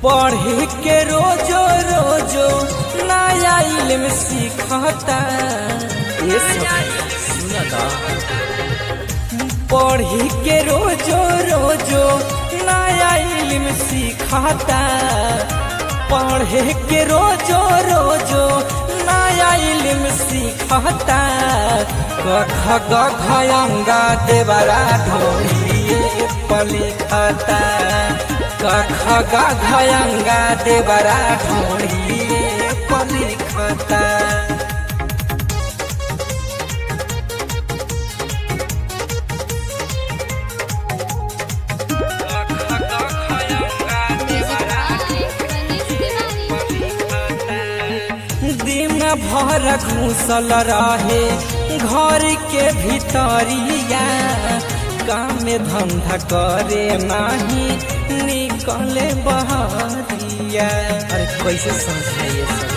पढ़े के रोजो रोजो नया इल्म सीखता ये सब सुनता पढ़े के रोजो रोजो नया इल्म सीखता पढ़े के रोजो रोजो नया इल्म सीखता कख गंगा देवरा ढोलिए पलिखता कख गंगा देवरा ढोलिए पलिखता दिन भर घूसल रहे घर के भीतरिया काम धंधा करे नाही निकले बहरिया अरे कैसे समझाइए सब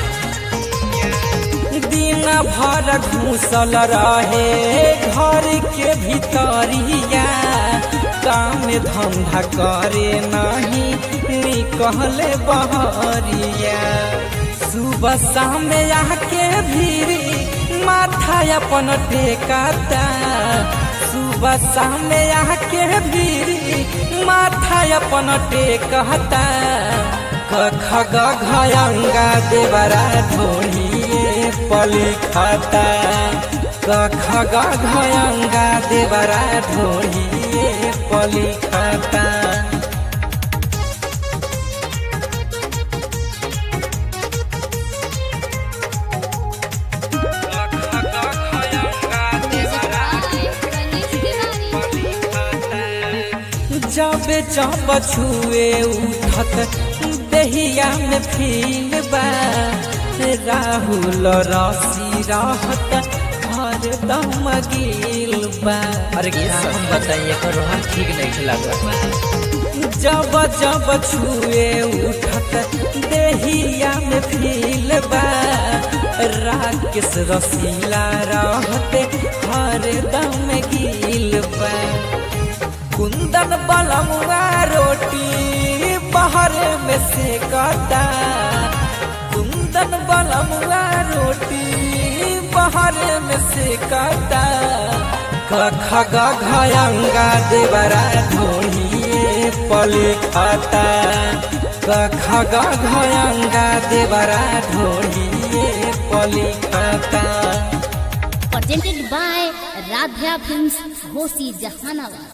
दिन भर घूसल रहे घर के भीतरिया काम धंधा करे नाही निकले बहरिया सुबह शाम आके भीरी माथा अपन टेकाता सुबह शाम आके भीरी माथा अपन टेकता कख गंगा देवरा ढोलिए पलिखता कख गंगा देवरा ढोलिए पलिखता जब जब छुए उठत दहिया में फील बा राहुल रसी रहत हर दम गिल बा अरे क्या हम बताइए कर रोहन ठीक नहीं लगा जब जब छुए उठत दहिया में फील बा राकेश रसीला रहते हर दम गिल बा कुंदन बलमुआ रोटी बाहर में से काटा कुंदन बलमुआ रोटी बाहर में से काटा कख गंगा देवरा ढोलिए पलिखता कख गंगा देवरा ढोलिए पलिखता presented by Radha Films, Hosi Jahanabad.